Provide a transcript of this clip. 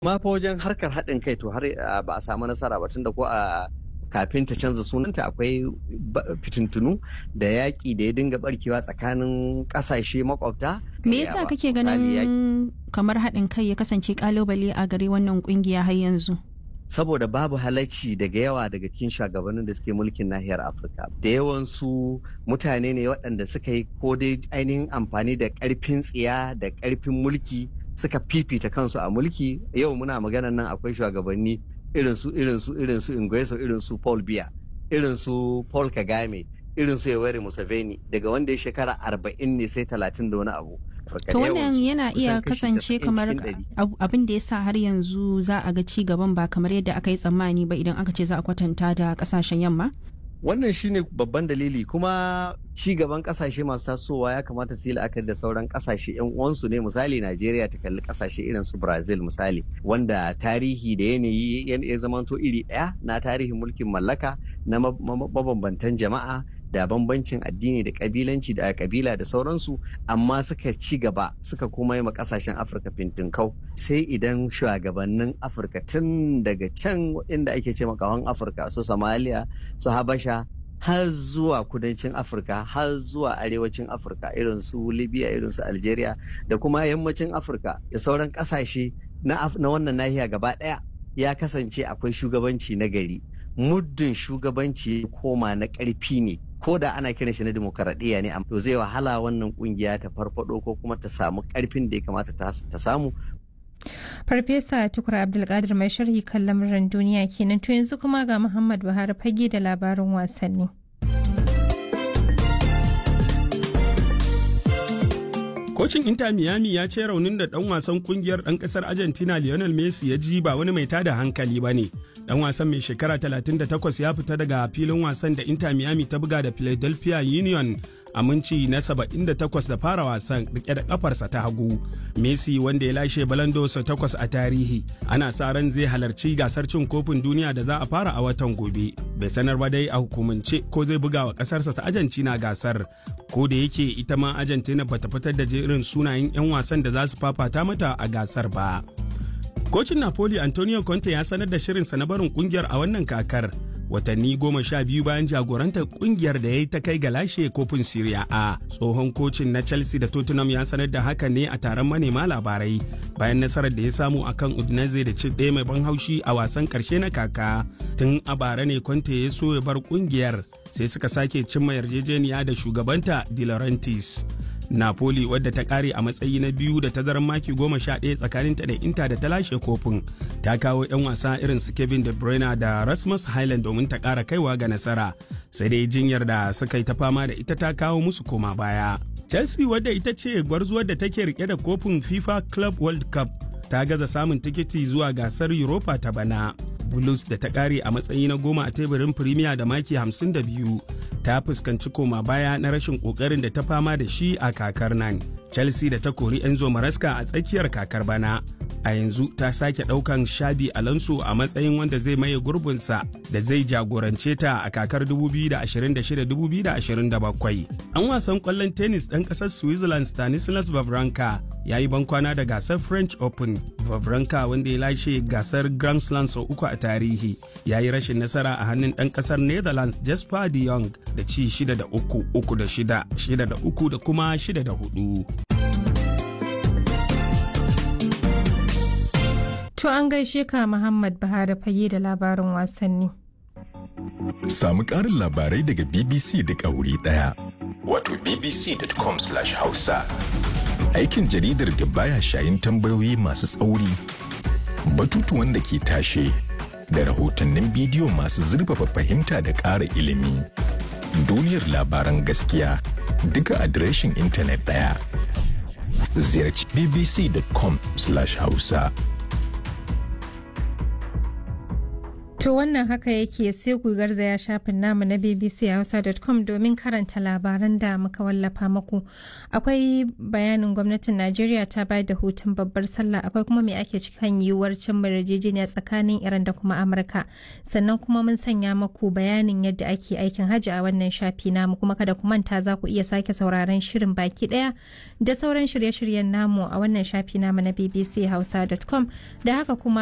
ma fa wajen harkar haɗin kai to har ba a samu nasara ba tunda ko a kafin ta canza sunanta akwai fitintunu da yaƙi da ya dinga barkewa tsakanin ƙasashe makwabta. Me yasa kake ganin kamar haɗin kai ya kasance ƙalubale a gare wannan ƙungiya har yanzu? saboda babu halacci daga yawa daga cikin shugabannin da suke mulkin nahiyar afirka da yawansu mutane ne waɗanda suka yi ko dai ainihin amfani da ƙarfin tsiya da ƙarfin mulki suka fifita kansu a mulki yau muna maganan nan akwai shugabanni irin su irin su irin su Ingreso irin su Paul Biya irin su Paul Kagame irin su Yoweri Museveni daga wanda ya shekara arba'in ne sai talatin da wani abu To wannan yana iya kasance kamar abin da ya sa har yanzu za a ga ci gaban ba kamar yadda aka yi tsammani ba idan aka ce za a kwatanta da kasashen yamma? Wannan shine babban dalili kuma ci gaban kasashe masu tasowa ya kamata su yi la'akari da sauran kasashe yan uwansu ne misali Najeriya ta kalli kasashe irin su Brazil misali wanda tarihi da yanayi ya zamanto iri ɗaya na tarihin mulkin mallaka na mabambantan jama'a da bambancin addini da kabilanci da kabila da sauransu amma suka ci gaba suka kuma yi kasashen afirka fintinkau sai idan shugabannin afirka tun daga can inda ake ce makawan afirka su somalia su habasha har zuwa kudancin afirka har zuwa arewacin afirka irin su libya irin su algeria da kuma yammacin afirka da sauran kasashe na wannan nahiya gaba daya ya kasance akwai shugabanci na gari muddin shugabanci koma na ƙarfi ne ko da ana kiran shi na demokaradiyya ne to zai wahala wannan kungiya ta farfado ko kuma ta samu karfin da ya kamata ta samu Farfesa Tukur Abdulkadir mai sharhi kan lamuran duniya kenan to yanzu kuma ga Muhammad Buhari fage da labarin wasanni. Kocin Inter Miami ya ce raunin da ɗan wasan kungiyar ɗan ƙasar Argentina Lionel Messi ya ji ba wani mai tada hankali ba ne. dan wasan mai shekara 38 ya fita daga filin wasan da Inter Miami ta buga da Philadelphia Union a minci na 78 da fara wasan rike da kafarsa ta hagu. Messi wanda ya lashe balando sau takwas a tarihi ana sa ran zai halarci gasar cin kofin duniya da za a fara a watan gobe. Bai sanar ba dai a hukumance ko zai buga wa kasarsa ta Argentina gasar. Ko da yake ita ma Argentina bata fitar da jerin sunayen 'yan wasan da za su fafata mata a gasar ba. Kocin Napoli Antonio Conte ya sanar da shirinsa na barin kungiyar a wannan kakar watanni goma sha biyu bayan jagorantar kungiyar da ya yi ta kai ga lashe kofin Serie A. Tsohon kocin na Chelsea da Tottenham ya sanar da haka ne a taron manema labarai bayan nasarar da ya samu akan Udinese da ci ɗaya mai ban haushi a wasan ƙarshe na kaka. Tun a bara ne Conte ya so ya bar kungiyar sai suka sake cimma yarjejeniya da shugabanta De Laurentiis. Napoli wadda ta kare a matsayi na biyu da tazarar maki goma sha ɗaya tsakaninta da Inter da ta lashe kofin ta kawo 'yan wasa irin su Kevin De Bruyne da Rasmus Highland domin ta ƙara kaiwa ga nasara sai dai jinyar da suka yi ta fama da ita ta kawo musu koma baya. Chelsea wadda ita ce gwarzuwar da take rike da kofin FIFA Club World Cup ta gaza samun tikiti zuwa gasar Europa ta bana. Blues da ta kare a matsayi na goma a teburin Premier da maki 52 ta fuskanci koma baya na rashin kokarin da ta fama da shi a kakar nan. Chelsea da ta kori Enzo Maraska a tsakiyar kakar bana. A yanzu ta sake ɗaukan Shabi Alonso a matsayin wanda zai maye gurbinsa da zai jagorance ta a kakar 2026-2027. An wasan kwallon tennis ɗan ƙasar Switzerland Stanislas Wawrinka ya yi bankwana da gasar French Open. Wawrinka wanda ya lashe gasar Grand Slam sau uku a tarihi ya yi rashin nasara a hannun ɗan ƙasar Netherlands Jasper de Jong da ci 6 da 3, 3 da 6, 6 da 3 da kuma 6 da 4. To an gaishe ka Muhammad Buhari fage da labarin wasanni. Samu ƙarin labarai daga BBC da wuri ɗaya. Wato bbc.com/hausa. Aikin jaridar da baya shayin tambayoyi masu tsauri, batutuwan da ke tashe, da rahotannin bidiyo masu zurfafa fahimta da ƙara ilimi. Duniyar labaran gaskiya duka adireshin intanet ɗaya. Ziyarci bbc.com/hausa. To wannan haka yake sai ku garzaya shafin namu na bbchausa.com domin karanta labaran da muka wallafa muku. Akwai bayanin gwamnatin Najeriya ta bayar da hutun babbar sallah akwai kuma me ake cikin yiwuwar cin yarjejeniya tsakanin Iran da kuma Amurka. Sannan kuma mun sanya muku bayanin yadda ake aikin hajji a wannan shafi namu kuma kada ku manta za ku iya sake sauraron shirin baki daya da sauran shirye-shiryen namu a wannan shafi namu na bbchausa.com da haka kuma